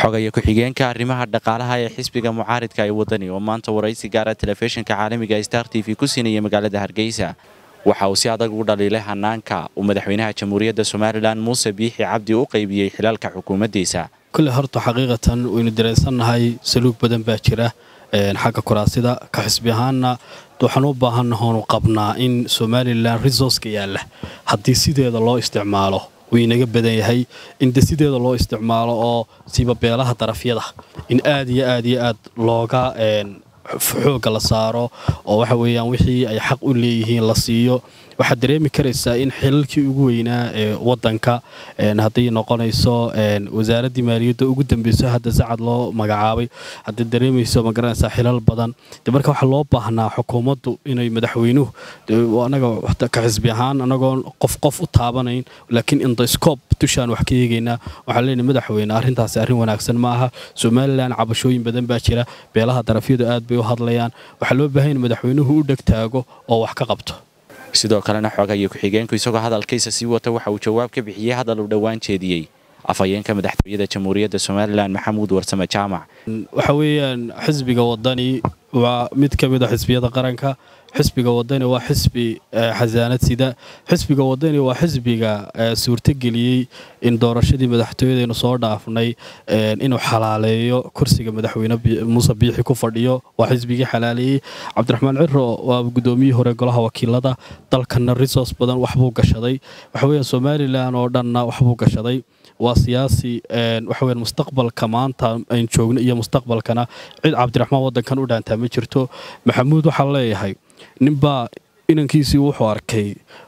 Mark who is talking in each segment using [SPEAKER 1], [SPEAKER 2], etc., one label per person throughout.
[SPEAKER 1] xogaya ku-xigeenka arrimaha dhaqaalaha ee xisbiga mucaaridka ee wadani oo maanta waraysi gaara telefishinka caalamiga star t v ku siinaya magaalada hargeysa waxa uu si adag u dhaliilay hanaanka uu madaxweynaha jamhuuriyadda somalilan muuse biixi cabdi u qaybiyey xilaalka xukuumaddiisa
[SPEAKER 2] kulle horta xaqiiqatan waynu dareensannahay saluug badan baa jira xagga kuraasida ka xisbi ahaanna waxaan u baahannahoonu qabnaa in somalilan resourceka yaalla haddii sideeda loo isticmaalo wuu inaga badan yahay in de sideeda loo isticmaalo oo siiba beelaha darafyada in aad iyo aad iyo aad looga xoogga la saaro oo waxa weeyaan wixii ay xaq u leeyihiin la siiyo waxaad dareemi karaysaa in xilalkii ugu weynaa ee wadanka hadday noqonayso wasaaraddii maaliyadda ugu dambeyso hadda sacad loo magacaabay hadday dareemayso ma garanaysaa xilal badan de marka waxaa loo baahnaa xukuumaddu inay madaxweynuhu anaga ka xisbi ahaan anagoon qof qof u taabanayn laakiin indoscob dushaan wax ka eegaynaa waxaan leenahay madaxweyne arrintaasi arrin wanaagsan ma aha somalilan cabashooyin badan baa jira beelaha darafyadu aad bay u hadlayaan waxaa loo baahan in madaxweynuhu u dhegtaago oo wax ka qabto
[SPEAKER 1] sidoo kalena xogaya ku-xigeenku isagoo hadalkiisa sii wata waxa uu jawaab ka bixiyey hadal uu dhowaan jeediyey afhayeenka madaxtooyada jamhuuriyadda somalilan maxamuud warsame jaamac
[SPEAKER 2] waxa weeyaan xisbiga wadani waa mid ka mid a xisbiyada qaranka xisbiga wadani waa xisbi xasaanad sida xisbiga wadani waa xisbiga suurtogeliyey in doorashadii madaxtooyadaynu soo dhaafnay inuu xalaaleeyo kursiga madaxweyne muuse biixi ku fadhiyo waa xisbigii xalaaleeyey cabdiraxmaan ciro waa gudoomiyihii hore golaha wakiilada dalkana resource badan waxbuu gashaday waxaweya somalilan oo dhanna waxbuu gashaday waa siyaasi waxaweya mustaqbalka maanta aynu joogno iyo mustaqbalkana cid cabdiraxmaan wadankan u dhaantaa ma jirto maxamuud waxaa leeyahay ninbaa inankiisii wuxuu arkay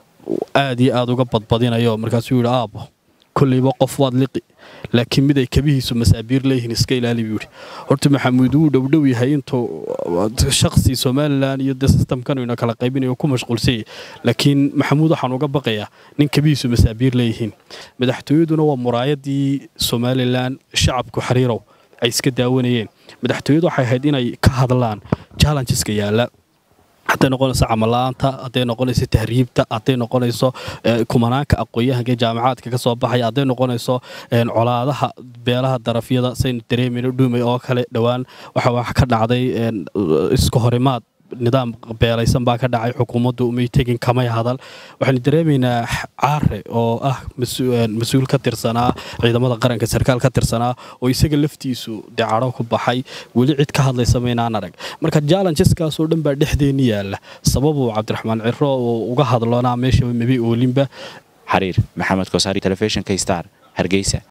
[SPEAKER 2] aad iyo aad uga badbadinayo markaasuu yidhi aabbo kollayba qof waad liqi laakiin mid ay kabihiisu masaabiir leeyihiin iska ilaali buu yidhi horta maxamuud wuu dhowdhow yahay intuu shakhsi somalilan iyo de sistamkan ina kala qaybinayo ku mashquulsanyay laakiin maxamuud waxaan uga baqayaa nin kabihiisu masaabiir leeyihiin madaxtooyaduna waa muraayadii somalilan shacabku xariirow ay iska daawanayeen madaxtooyadu waxay ahayd inay ka hadlaan challengeska yaalla hadday noqonayso camalla-aanta hadday noqonayso tahriibta hadday noqonayso kumanaanka aqoon-yahanka jaamacaadka ka soo baxaya hadday noqonayso colaadaha beelaha darafyada saynu dareemayno dhuumay oo kale dhowaan waxa wax ka dhacday isku horimaad nidaam beelaysan baa ka dhacay xukuumaddu umay tegin kamay hadal waxaynu dareemaynaa caare oo ah mas-uul ka tirsanaa ciidamada qaranka sarkaal ka tirsanaa oo isaga laftiisu decadho ku baxay weli cid ka hadlaysa maynaan arag marka jallengeskaasoo dhan baa dhexdeenni yaalla sababuu cabdiraxmaan ciro uu uga hadlonaa meeshaba mabay oolinba
[SPEAKER 1] xariir maxamed kosaari telefishinka star hargeysa